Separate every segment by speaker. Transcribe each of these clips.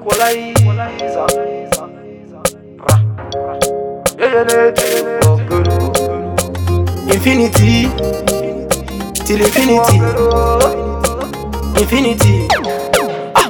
Speaker 1: equalizer. Ra. Yeah, yeah, yeah, oh, good, oh. Infinity till infinity, infinity. Ah.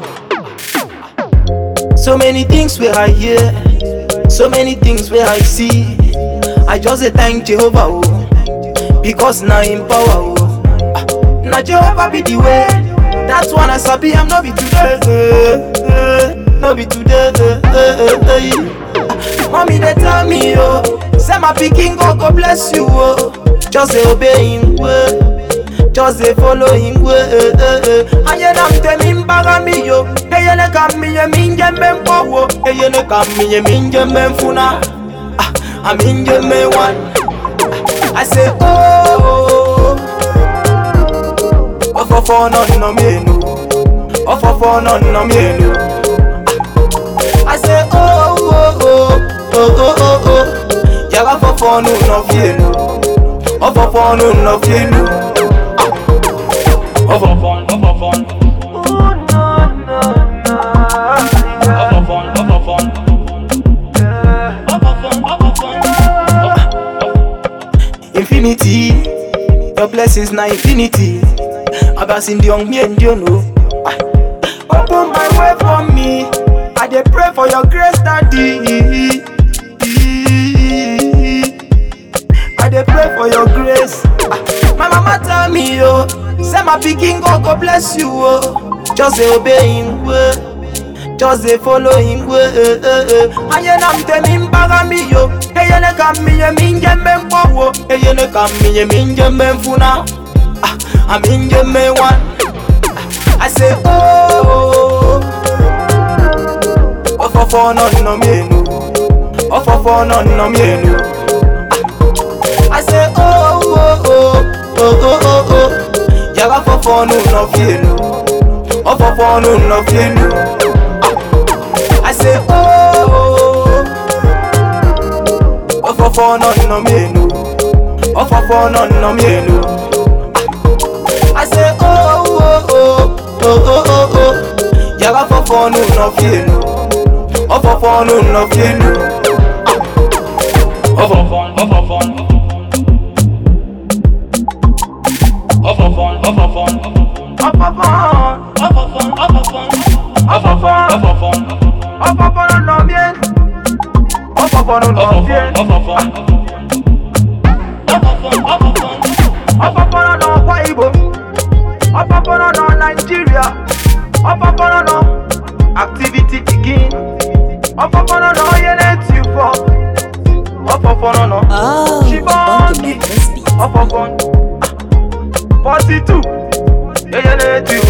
Speaker 1: So many things where I hear, so many things where I see. I just say thank Jehovah, oh, because now in power, oh. Ah. Now Jehovah be the way. That's one I sabi. I'm not be today, eh, eh, no be today. eh, eh, eh, eh. Mommy they tell me, oh, say my pikin go go bless you, oh. Just say obey him way, just say follow him way. Eh, eh, eh. Aye na mtemi mbaga mi yo, eye ne kam mi ye minje mempo wo, eye ne kam mi ye minje memfuna, ah, aminje me one. I say oh, ofofo no no mienu, ofofo no no mienu. I say oh oh oh oh oh oh oh, yaga fofo no no fienu, ofofo no no fienu.
Speaker 2: Ofofon, ofofon,
Speaker 1: Oh no no no,
Speaker 2: ofofon, ofofon, ofofon, ofofon.
Speaker 1: infinity. Your blessings na infinity. Abasin the young me and you know. Open my way for me. I dey pray for your grace, daddy. I dey pray for your grace. Ah, My mama tell me, oh, say my pikin go go bless you, oh. Just dey obey him way. Just dey follow him way. eh, eh, eh. Aye na mtemi mbaga mi yo. Eye ne kam mi ye minje mempo wo. Eye ne kam mi ye minje memfuna. Ah, aminje me one. I say oh. Ofofo no no mienu. Ofofo no no mienu. I say oh oh oh oh oh oh oh. Yaga fofo no no fienu. Ofofo no no fienu. I say oh. Ofofo no no mienu. Ofofo no no mienu. I say oh oh oh oh oh oh oh. Yaga fofo no no fienu. Ofofo no no fienu.
Speaker 2: Ofofon, ofofon, ofofon, ofofon,
Speaker 1: Ofofo,
Speaker 2: ofofon, ofofon,
Speaker 1: Ofofon.
Speaker 2: ofofon,
Speaker 1: ofofo no no bien. Ofofo no no bien.
Speaker 2: ofofon, ofofon, ofofon,
Speaker 1: Ofofo no no Akwa Ibom. Ofofo no no Nigeria. Ofofo no no activity begin. Ofofo no no yele you for. Ofofo no no.
Speaker 3: Oh, Funky
Speaker 1: Shibongi.
Speaker 3: Memphis beat.
Speaker 1: Ofofo. Forty two. Yele you